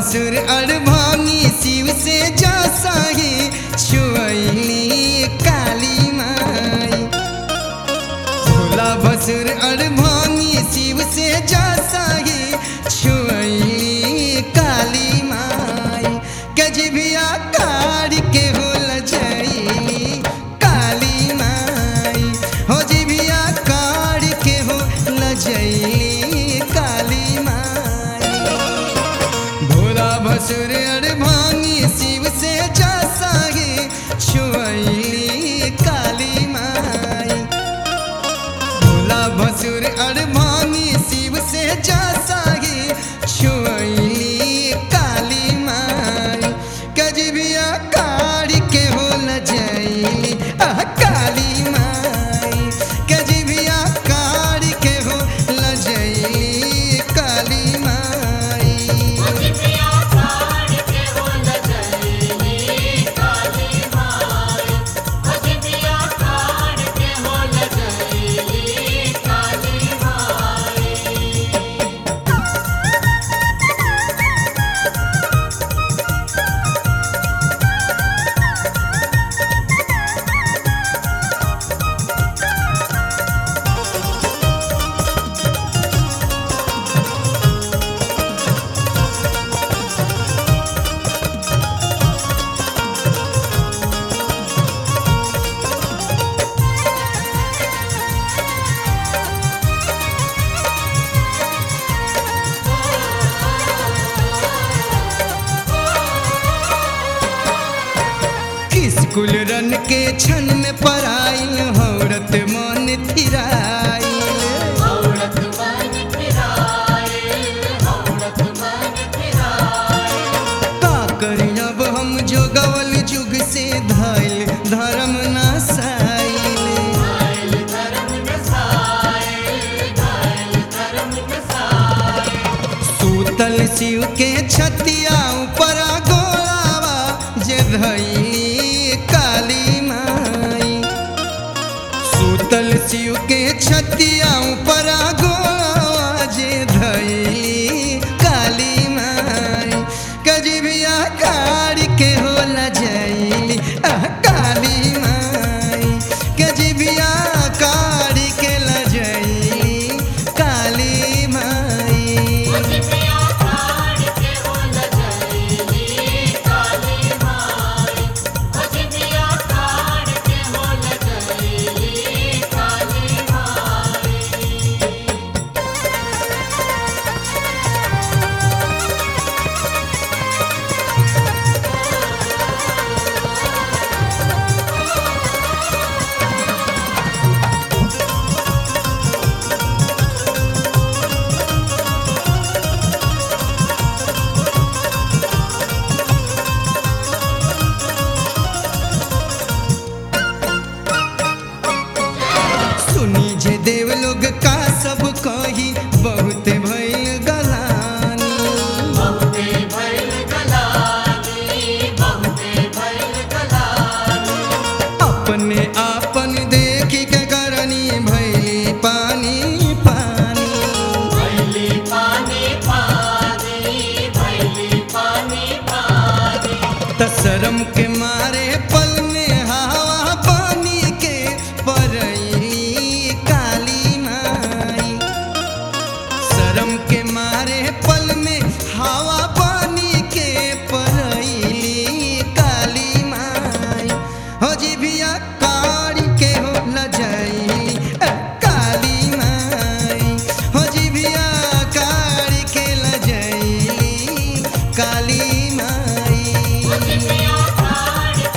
भसुर अड़भानी शिव से जा साही छुअली काली माई भोला भसुर अड़भानी शिव से जा साही छुअली काली माई गजबिया कार के होल जैली काली माई हो जिबिया कार के होल जैली काली माई भोला भसुर अड़भानी शिव से जा सागे छुअली काली माई भोला भसुर अड़भानी शिव से जा सागे छुअली काली माई कजबिया कार के होल जैली आह काली माई कजबिया कार के होल जैली काली माई स्कूल रन के क्षण में पराइल औरत मन थिराइल का करी अब हम जो गवल जुग से धाइल धर्म नासाइल सूतल शिव के छतिया ऊपर गोलावा जे धैली काली माई सूतल शिव के छतिया ऊपर गोलावा जे धैली काली माई कजबिया कार के होला जैली आह काली माई कजबिया कार के लजैली काली माई सुनी जे देव लोग का सब कही बहुत भइल गलानी अपने आपन देखी के करनी भइली पानी पानी त शरम के मारे पल में हवा पानी के परैली काली माई शरम के मारे पल में हवा पानी के परैली काली माई हो जिभिया कारी के हो लजैली अ, काली माई हो जिभिया कारी के लजैली काली माई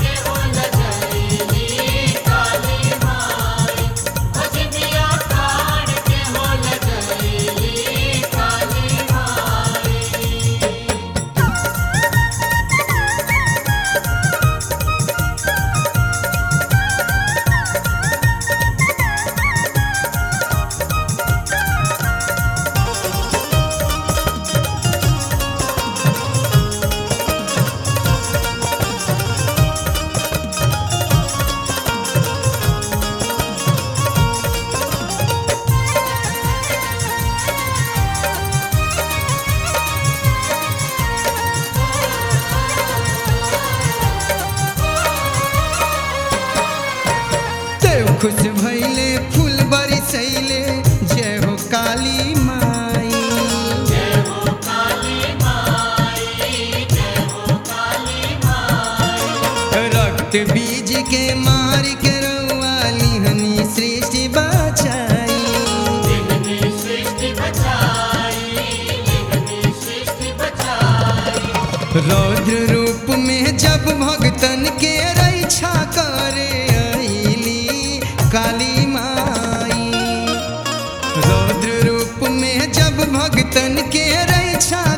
खुश भैले फूल बरसैले जय हो काली माई रक्त बीज के मार के रउआ लिहनी सृष्टि बचाई रौद्र रूप में जब भगतन के रक्षा करे अइली काली माई रौद्र रूप में जब भगतन के रक्षा